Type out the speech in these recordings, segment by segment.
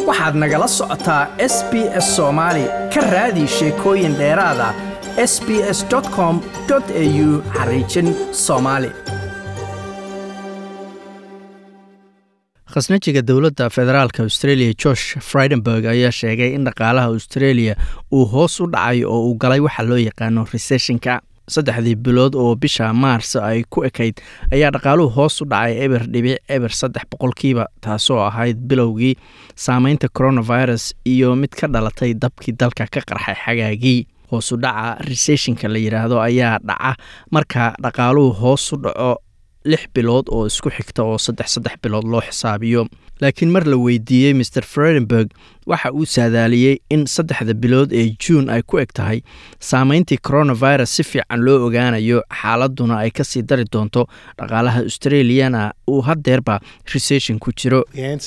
waxaad nagala socotaa s b s soomaali ka raadi sheekooyin dheeraada s b s com au xariijin soomaali khasnajiga dowladda federaalk australia george fridenberg ayaa sheegay in dhaqaalaha australia uu hoos u dhacay oo uu galay waxa loo yaqaano resessionka saddexdii bilood oo bisha maars ay ku ekayd ayaa dhaqaaluhu hoos u dhacay eber dhibic eber saddex boqolkiiba taasoo ahayd bilowgii saameynta coronavirus iyo mid ka dhalatay dabkii dalka ka qarxay xagaagii hoos u dhaca resessionka la yidhaahdo ayaa dhaca marka dhaqaaluhu hoos u dhaco lix bilood oo isku xigta oo saddex saddex bilood loo xisaabiyo laakiin mar la weydiiyey maer fredenberg waxa uu saadaaliyey in saddexda bilood ee juun ay ku eg tahay saameyntii coronavirus si fiican loo ogaanayo xaaladuna ay kasii dari doonto dhaqaalaha australiana uu hadeerba resession ku jiro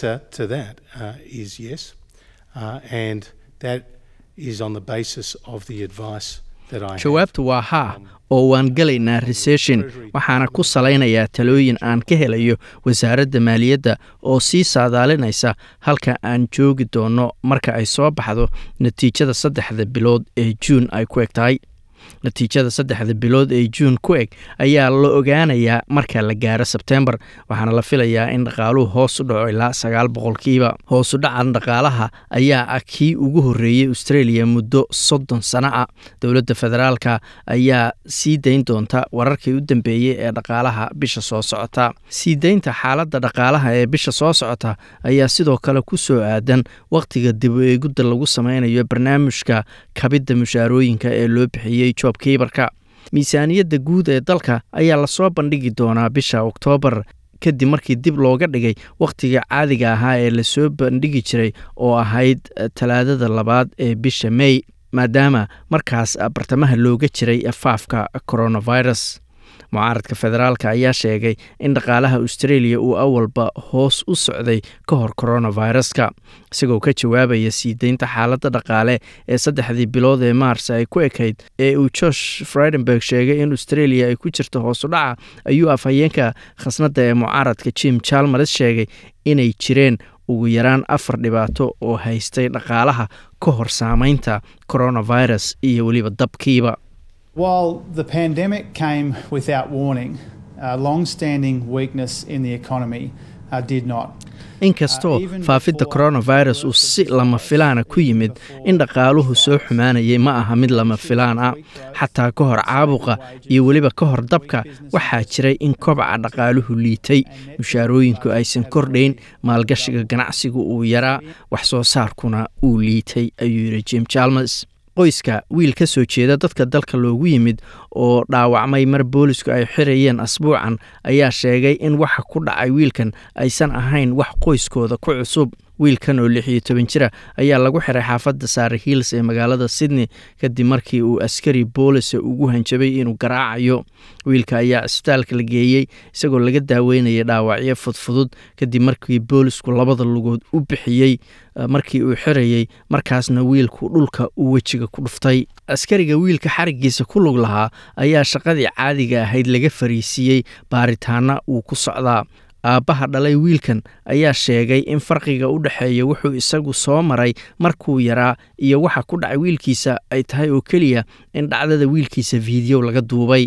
jawaabtu waa haa oo waan gelaynaa resession waxaana ku salaynayaa talooyin aan ka helayo wasaaradda maaliyadda oo sii saadaalinaysa halka aan joogi doonno marka ay soo baxdo natiijada saddexda bilood ee juun ay ku eg tahay natiijada saddexda bilood ee juun ku eg ayaa la ogaanayaa marka la gaaro sebtembar waxaana la filayaa in dhaqaaluhu hoos u dhaco ilaa sagaal boqolkiiba hoos u dhacan dhaqaalaha ayaa ah kii ugu horreeyey australia muddo soddon sano ah dowladda federaalka ayaa sii dayn doonta wararkii u dambeeyey ee dhaqaalaha bisha soo socota sii daynta xaaladda dhaqaalaha ee bisha soo socota ayaa sidoo kale ku soo aadan wakhtiga dib u eegudda lagu sameynayo barnaamijka kabidda mushaarooyinka ee loo bixiyey job kiibarka miisaaniyadda guud ee dalka ayaa lasoo bandhigi doonaa bisha oktoobar kadib markii dib looga dhigay wakhtiga caadiga ahaa ee lasoo bandhigi jiray oo ahayd talaadada labaad ee bisha mey maadaama markaas bartamaha looga jiray faafka coronavirus mucaaradka federaalk ayaa sheegay in dhaqaalaha australia uu awalba hoos u socday ka hor coronaviruska isagoo ka jawaabaya sii deynta xaaladda dhaqaale ee saddexdii bilood ee maars ay ku ekayd ee uu josh fridenberg sheegay in australia ay ku jirto hoos u dhaca ayuu afhayeenka khasnadda ee mucaaradka jim jalmares sheegay inay jireen ugu yaraan afar dhibaato oo haystay dhaqaalaha ka hor saameynta coronavirus iyo weliba dabkiiba While the pandemic came without warning, uh, long standing weakness in the economy uh, did not. inkastoo faafidda coronavirus uu si lama filaana ku yimid in dhaqaaluhu soo xumaanayay ma aha mid lama filaan ah xataa ka hor caabuqa iyo weliba ka hor dabka waxaa jiray in kobaca dhaqaaluhu liitay mushaarooyinku aysan kordhayn maalgashiga ganacsigu uu yaraa wax soo saarkuna uu liitay ayuu yidhi jim jalmes qoyska wiil ka soo jeeda dadka dalka loogu yimid oo dhaawacmay mar boolisku ay xirayeen asbuucan ayaa sheegay in waxa ku dhacay wiilkan aysan ahayn wax qoyskooda ku cusub wiilkan oo lix iyo toban jira ayaa lagu xiray xaafadda saare hiils ee magaalada sydney kadib markii uu askari boolisa ugu hanjabay inuu garaacayo wiilka ayaa cisbitaalka la geeyey isagoo laga daaweynaya dhaawacyo fudfudud kadib markii boolisku labada lugood u bixiyey markii uu xirayey markaasna wiilku dhulka uu wejiga ku dhuftay askariga wiilka xarigiisa ku lug lahaa ayaa shaqadii caadiga ahayd laga fariisiiyey baaritaana uu ku socdaa aabbaha dhalay wiilkan ayaa sheegay in farqiga u dhexeeya wuxuu isagu soo maray markuu yaraa iyo waxa ku dhacay wiilkiisa ay tahay oo keliya in dhacdada wiilkiisa fiideo laga duubay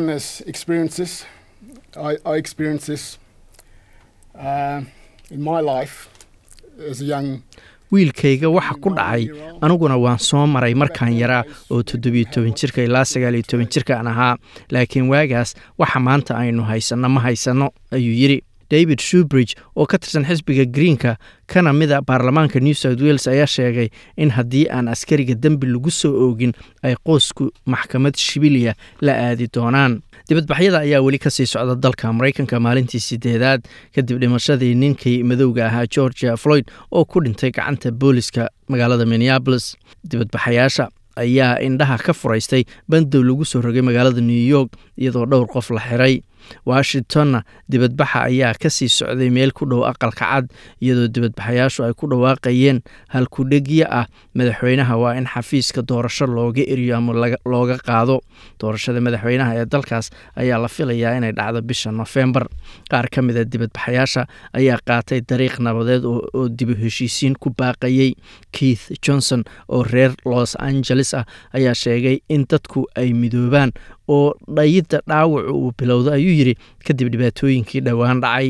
wiilkayga waxa ku dhacay aniguna waan soo maray markaan yaraa oo toddobiyo toban jirka ilaa sagaaliyo toban jirkaan ahaa laakiin waagaas waxa maanta aynu haysanno ma haysanno ayuu yidhi david shubridge oo ka tirsan xisbiga greenka kana mida baarlamaanka new south wales ayaa sheegay in haddii aan askariga dembi lagu soo oogin ay qoysku maxkamad shibiliya la aadi doonaan dibadbaxyada ayaa weli kasii socda dalka maraykanka maalintii sideedaad kadib dhimashadii ninkii madowga ahaa georgia floyd oo ku dhintay gacanta booliska magaalada minneabolis dibadbaxayaasha ayaa indhaha ka furaystay bandow lagu soo rogay magaalada new york iyadoo dhowr qof la xiray washingtonna dibadbaxa ayaa ka sii socday meel ku dhow aqalka cad iyadoo dibadbaxayaashu ay ku dhawaaqayeen halkudhegyo ah madaxweynaha waa in xafiiska doorasho looga eriyo ama looga qaado doorashada madaxweynaha ee dalkaas ayaa la filayaa inay dhacdo bisha nofembar qaar ka mida dibadbaxayaasha ayaa qaatay dariiq nabadeed oo dibu heshiisiin ku baaqayey keith johnson oo reer los angeles ah ayaa sheegay in dadku ay midoobaan oo dhayidda dhaawacu uu bilowda ayuu yidhi kadib dhibaatooyinkii dhowaan dhacay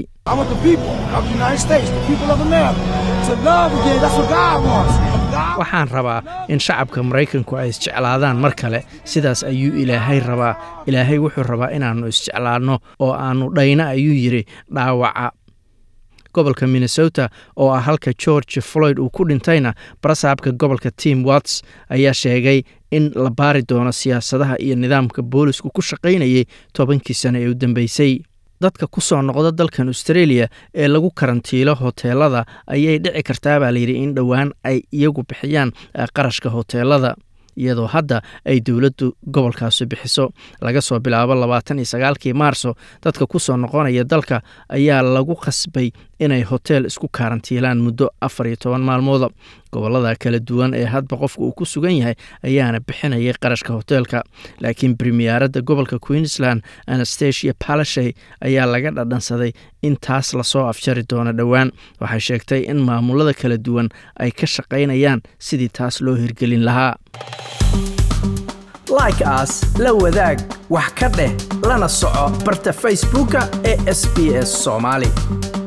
waxaan rabaa in shacabka maraykanku ay isjeclaadaan mar kale sidaas ayuu ilaahay rabaa ilaahay wuxuu rabaa inaannu isjeclaanno oo aannu dhayna ayuu yidhi dhaawaca gobolka minnesota oo ah halka george floyd uu ku dhintayna barasaabka gobolka tim watts ayaa sheegay in la baari doono siyaasadaha iyo nidaamka boolisku ku shaqaynayay tobankii sano ee u dambeysay dadka ku soo noqda dalkan australia ee lagu karantiilo hoteelada ayay dhici kartaa baa layidhi in dhowaan ay iyagu bixiyaan qarashka hoteelada iyadoo hadda ay dowladdu gobolkaasi bixiso laga soo bilaabo labaatan iyo sagaalkii maarso dadka ku soo noqonaya dalka ayaa lagu khasbay inay hoteel isku karantiilaan muddo afar iyo toban maalmooda gobolada kala duwan ee hadba qofka uu ku sugan yahay ayaana bixinayay qarashka hoteelka laakiin bremiyaaradda gobolka queensland anastasia palashay ayaa laga dhadhansaday in taas lasoo afjari doono dhowaan waxay sheegtay in maamulada kala duwan ay ka shaqaynayaan sidii taas loo hirgelin lahaa like aas la wadaag wax ka dheh lana soco barta facebooka ee sb s soomaali